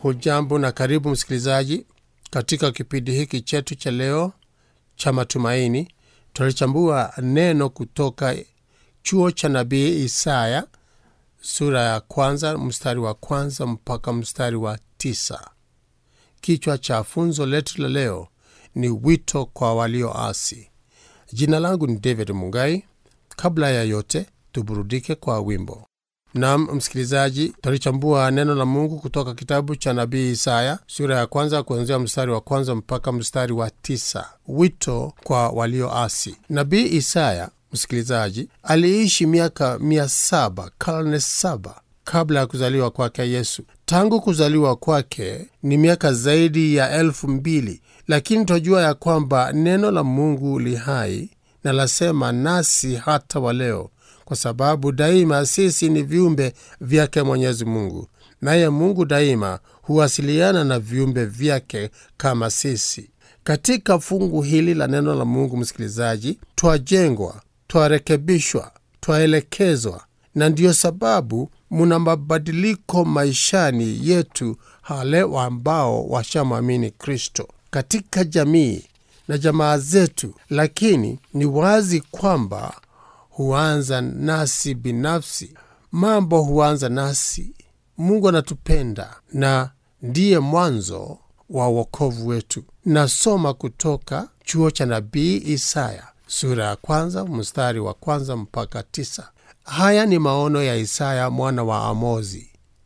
hujambo na karibu msikilizaji katika kipindi hiki chetu cha leo cha matumaini tutalichambua neno kutoka chuo cha nabii isaya sura ya kwanza mstari wa kwanza mpaka mstari wa tisa kichwa cha funzo letu la leo ni wito kwa walioasi jina langu ni david mungai kabla ya yote tuburudike kwa wimbo nam msikilizaji tutalichambua neno la mungu kutoka kitabu cha nabii isaya sura ya kwanza kuanzia mstari wa kwanza mpaka mstari wa tisa wito kwa walioasi nabii isaya msikilizaji aliishi miaka mia saba karne saba kabla ya kuzaliwa kwake yesu tangu kuzaliwa kwake ni miaka zaidi ya elfu mbili lakini twajua ya kwamba neno la mungu li hai na lasema nasi hata wa leo kwa sababu daima sisi ni viumbe vyake mwenyezi mungu naye mungu daima huwasiliana na viumbe vyake kama sisi katika fungu hili la neno la mungu msikilizaji twajengwa twarekebishwa twaelekezwa na ndiyo sababu muna mabadiliko maishani yetu hale ambao washamwamini kristo katika jamii na jamaa zetu lakini ni wazi kwamba huanza nasi binafsi mambo huanza nasi mungu anatupenda na ndiye mwanzo wa uokovu wetu nasoma kutoka chuo cha nabii isaya sura ya kwanza mstari wa kwanza mpaka tisa haya ni maono ya isaya mwana wa amozi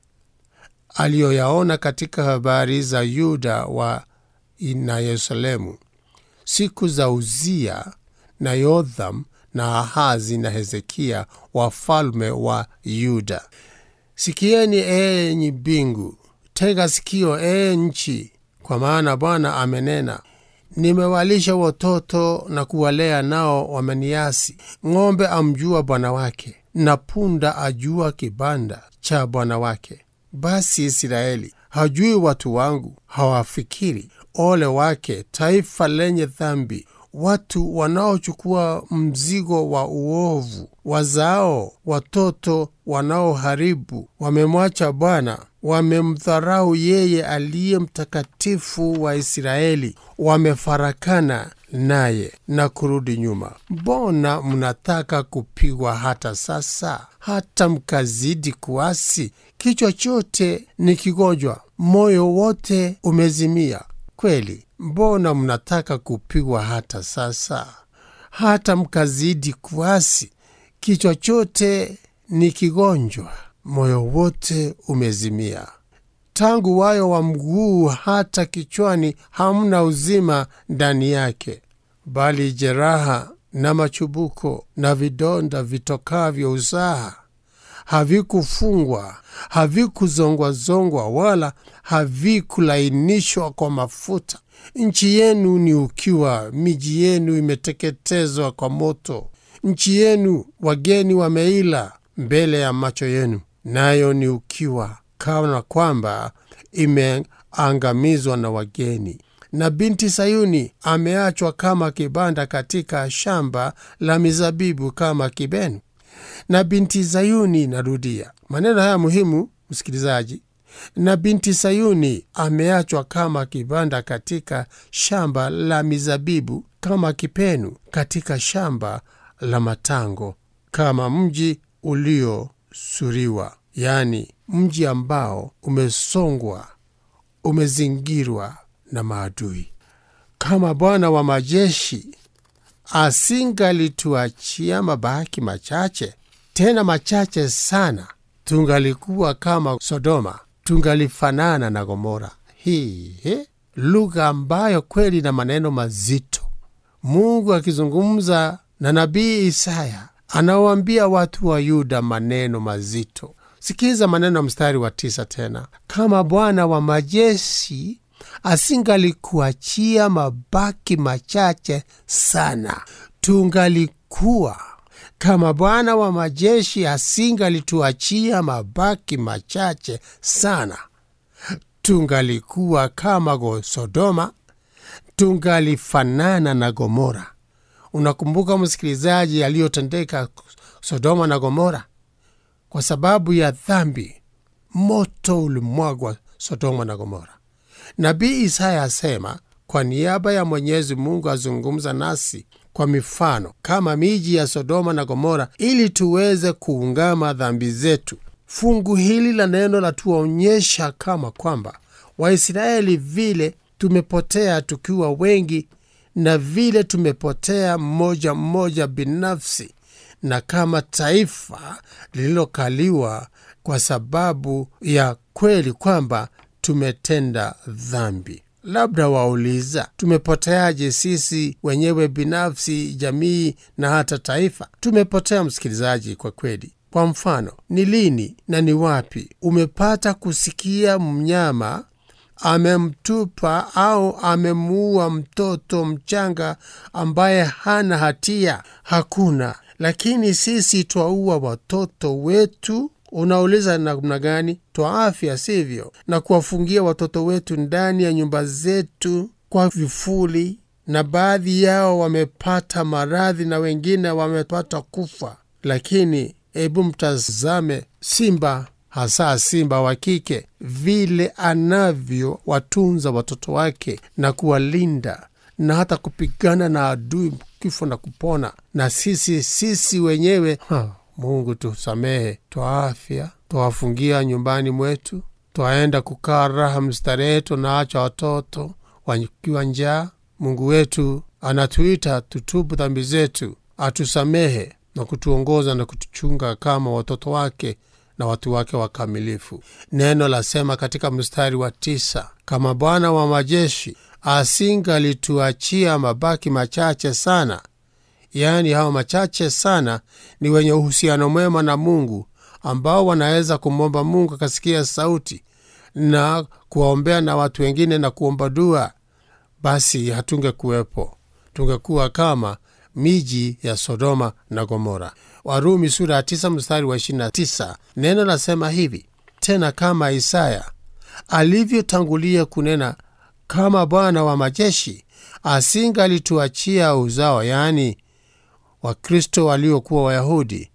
aliyoyaona katika habari za yuda wa na yerusalemu siku za uzia na yotham na ahazi na hezekia wafalme wa yuda sikieni enyi mbingu tega sikio ee nchi kwa maana bwana amenena nimewalisha watoto na kuwalea nao wameniasi ng'ombe amjua bwana wake na punda ajua kibanda cha bwana wake basi israeli hajui watu wangu hawafikiri ole wake taifa lenye dhambi watu wanaochukua mzigo wa uovu wazao watoto wanaoharibu wamemwacha bwana wamemdharau yeye aliye mtakatifu wa israeli wamefarakana naye na kurudi nyuma mbona mnataka kupigwa hata sasa hata mkazidi kuasi kichwa chote ni kigonjwa moyo wote umezimia kweli mbona mnataka kupigwa hata sasa hata mkazidi kuasi kichwa chote ni kigonjwa moyo wote umezimia tangu wayo wa mguu hata kichwani hamna uzima ndani yake bali jeraha na machubuko na vidonda vitokavyo usaha havikufungwa havikuzongwazongwa wala havikulainishwa kwa mafuta nchi yenu ni ukiwa miji yenu imeteketezwa kwa moto nchi yenu wageni wameila mbele ya macho yenu nayo ni ukiwa kana kwamba imeangamizwa na wageni na binti sayuni ameachwa kama kibanda katika shamba la mizabibu kama kibenu na binti sayuni narudia maneno haya muhimu msikilizaji na binti sayuni ameachwa kama kibanda katika shamba la mizabibu kama kipenu katika shamba la matango kama mji uliosuriwa yaani mji ambao umesongwa umezingirwa na maadui kama bwana wa majeshi asingalituachia mabaki machache tena machache sana tungalikuwa kama sodoma tungalifanana na gomora hii lugha ambayo kweli na maneno mazito mungu akizungumza na nabii isaya anawaambia watu wa yuda maneno mazito sikiza maneno ya mstari wa tisa tena kama bwana wa majeshi asingalikuachia mabaki machache sana tungalikuwa kama bwana wa majeshi asingalituachia mabaki machache sana tungalikuwa kama go sodoma tungalifanana na gomora unakumbuka msikilizaji aliyotendeka sodoma na gomora kwa sababu ya dhambi moto ulimwagwa Sodoma na Gomora. Nabii Isaya asema kwa niaba ya Mwenyezi Mungu azungumza nasi kwa mifano kama miji ya Sodoma na Gomora ili tuweze kuungama dhambi zetu. Fungu hili la neno latuonyesha kama kwamba Waisraeli vile tumepotea tukiwa wengi na vile tumepotea mmoja mmoja binafsi na kama taifa lililokaliwa kwa sababu ya kweli kwamba tumetenda dhambi. Labda wauliza, tumepoteaje sisi wenyewe binafsi, jamii na hata taifa? Tumepotea msikilizaji, kwa kweli. Kwa mfano, ni lini na ni wapi umepata kusikia mnyama amemtupa au amemuua mtoto mchanga ambaye hana hatia? Hakuna. Lakini sisi twaua watoto wetu. Unauliza namna gani? Twaafya, sivyo? Na kuwafungia watoto wetu ndani ya nyumba zetu kwa vifuli, na baadhi yao wamepata maradhi na wengine wamepata kufa. Lakini hebu mtazame simba, hasa simba wa kike, vile anavyowatunza watoto wake na kuwalinda na hata kupigana na adui kifo na kupona. Na sisi sisi wenyewe ha, Mungu tusamehe, twaafya, twawafungia nyumbani mwetu, twaenda kukaa raha mstarehe, tunaacha watoto wakiwa njaa. Mungu wetu anatuita tutubu dhambi zetu, atusamehe na kutuongoza na kutuchunga kama watoto wake na watu wake wakamilifu. Neno lasema katika mstari wa tisa, kama Bwana wa majeshi asingalituachia mabaki machache sana, yaani hao machache sana ni wenye uhusiano mwema na Mungu, ambao wanaweza kumwomba Mungu akasikia sauti na kuwaombea na watu wengine na kuomba dua, basi hatungekuwepo, tungekuwa kama miji ya Sodoma na Gomora. Warumi sura ya tisa mstari wa ishirini na tisa neno lasema hivi tena, kama Isaya alivyotangulia kunena, kama Bwana wa majeshi asingalituachia uzao, yaani Wakristo waliokuwa Wayahudi,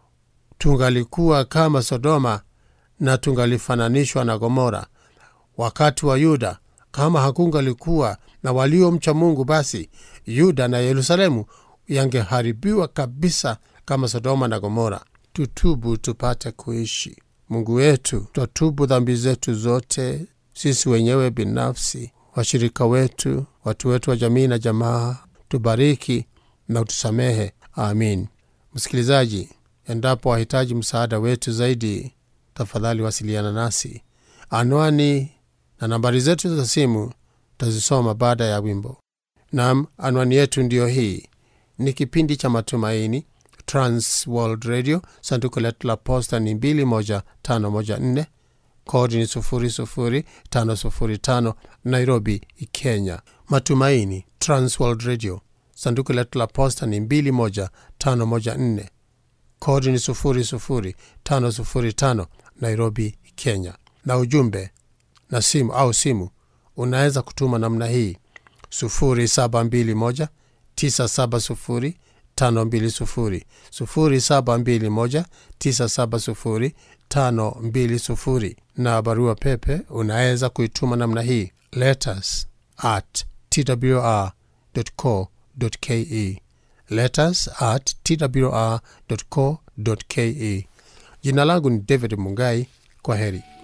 tungalikuwa kama Sodoma na tungalifananishwa na Gomora. Wakati wa Yuda, kama hakungalikuwa na waliomcha Mungu, basi Yuda na Yerusalemu yangeharibiwa kabisa kama Sodoma na Gomora. Tutubu tupate kuishi. Mungu wetu, twatubu dhambi zetu zote, sisi wenyewe binafsi, washirika wetu, watu wetu wa jamii na jamaa. Tubariki na utusamehe. Amin. Msikilizaji, endapo wahitaji msaada wetu zaidi, tafadhali wasiliana nasi. Anwani na nambari zetu za simu tazisoma baada ya wimbo. Nam, anwani yetu ndiyo hii. Ni kipindi cha Matumaini, Trans World Radio. Sanduku letu la posta ni 21514 kodi ni 00505 Nairobi, Kenya. Matumaini, Trans World Radio. Sanduku letu la posta ni 21514 kodi ni 00505 Nairobi, Kenya. Na ujumbe na simu au simu unaweza kutuma namna hii 0721 970 520 0721 970 520, na barua pepe unaweza kuituma namna hii letters at twr.co.ke, letters at twr.co.ke. Jina langu ni David Mungai. Kwa heri.